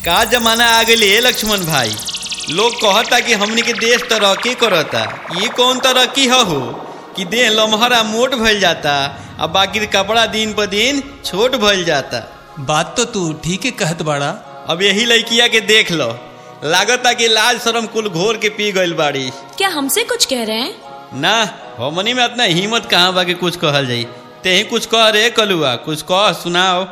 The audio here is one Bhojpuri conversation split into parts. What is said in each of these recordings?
का जमाना आ गई है लक्ष्मण भाई लोग कहता कि हमनी के देश तरक्की करता ये कौन तरक्की ह हो कि देह लम्हरा मोट भइल जाता आ बाकी कपड़ा दिन पर दिन छोट भइल जाता बात तो तू ठीक है कहत बाड़ा अब यही लड़किया के देख लो लागता कि लाज शरम कुल घोर के पी गइल बाड़ी क्या हमसे कुछ कह रहे हैं ना हमनी में इतना हिम्मत कहाँ बा कि कुछ कहल जाई तेही कुछ कह रे कलुआ कुछ कह सुनाओ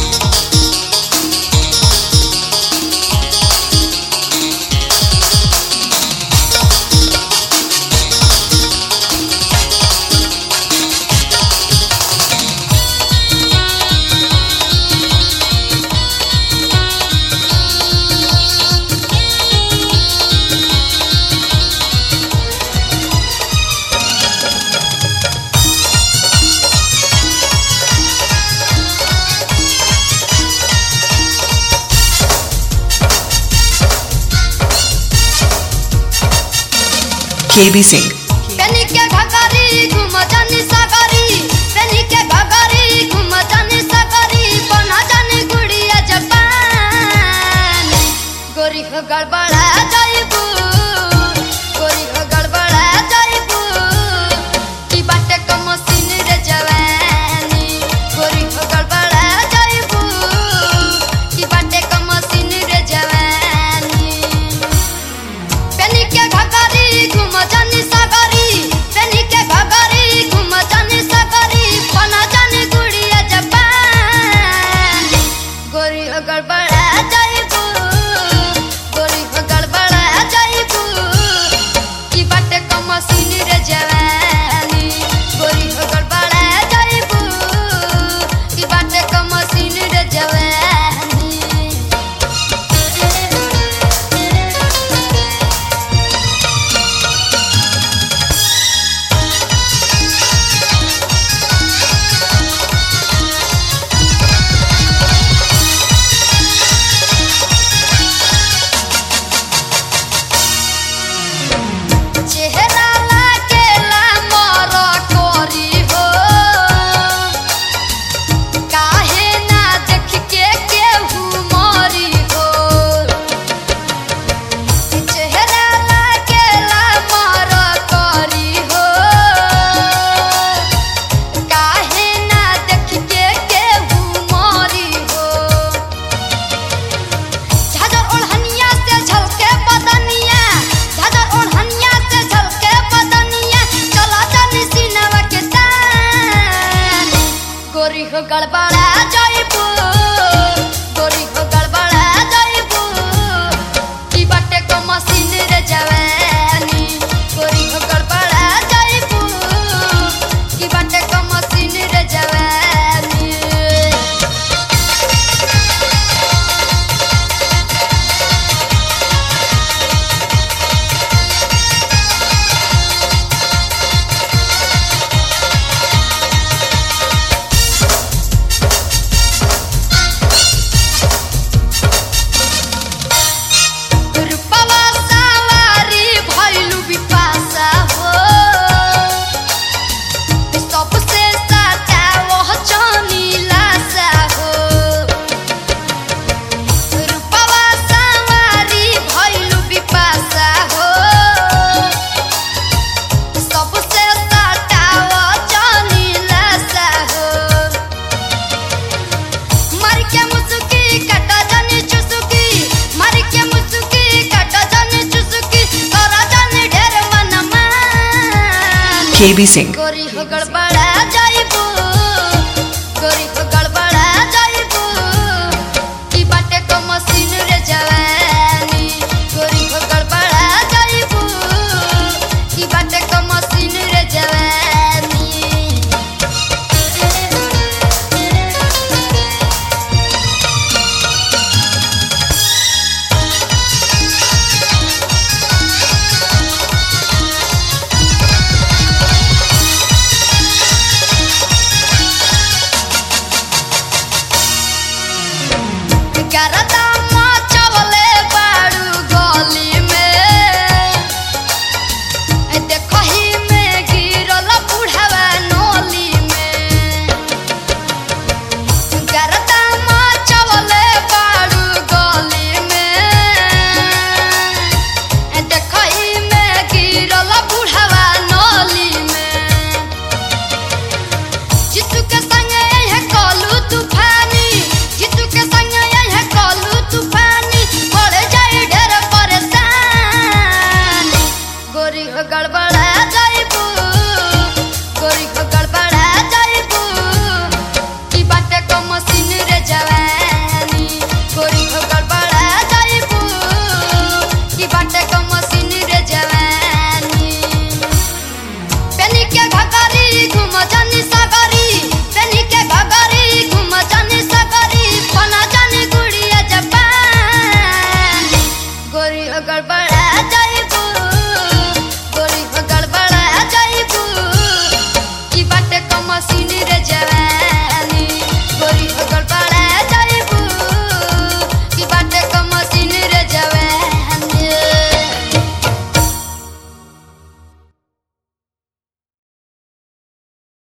KB Singh. पेनी के घगरी घुम जानी सगरी पेनी के घगरी घुम जानी सगरी बना जानी गुड़िया जपान गोरी हो गड़बड़ा जाइबू गोरी हो गड़बड़ा जाइबू की बाटे क मशीन रे जवानी गोरी हो गड़बड़ा जाइबू की बाटे क मशीन रे जवानी पेनी के घगरी घुम जानी सगरी पेनी के घगरी घुम जानी सगरी बना जानी गुड़िया जपान गोरी हो गड़बड़ा जाइबू गोरी हो गड़बड़ा जाइबू की बाटे क मशीन रे जवानी गोरी हो गड़बड़ा जाइबू की बाटे क मशीन रे जवानी चेहरा लागेला मोर कोरी हो काहे ना देख के केहू मोरी हो चेहरा लागेला मोर कोरी हो काहे ना देख के केहू मोरी हो झाझर ओढ़निया से झलके बदनिया झाझर ओढ़निया से झलके बदनिया चला जानी सीनवा के तान गोरी हो गड़बड़ा जाइबू गोरी हो गड़बड़ा जाइबू की बाटे को मशीन रे जवानी गोरी हो गड़बड़ा जाइबू की बाटे को मशीन रे जवानी रूपवा सवारी भइलु बिपाशा हो सबसे साचा वह चनीलासा हो रूपवा सवारी भइलु बिपाशा हो सबसे साचा वह चनीलासा हो मर के मुसुकी कटा जानी चुसुकी मर के मुसुकी कटा जानी चुसुकी तोरा जानी ढेर मन मान KB Singh. गोरी हो गड़बड़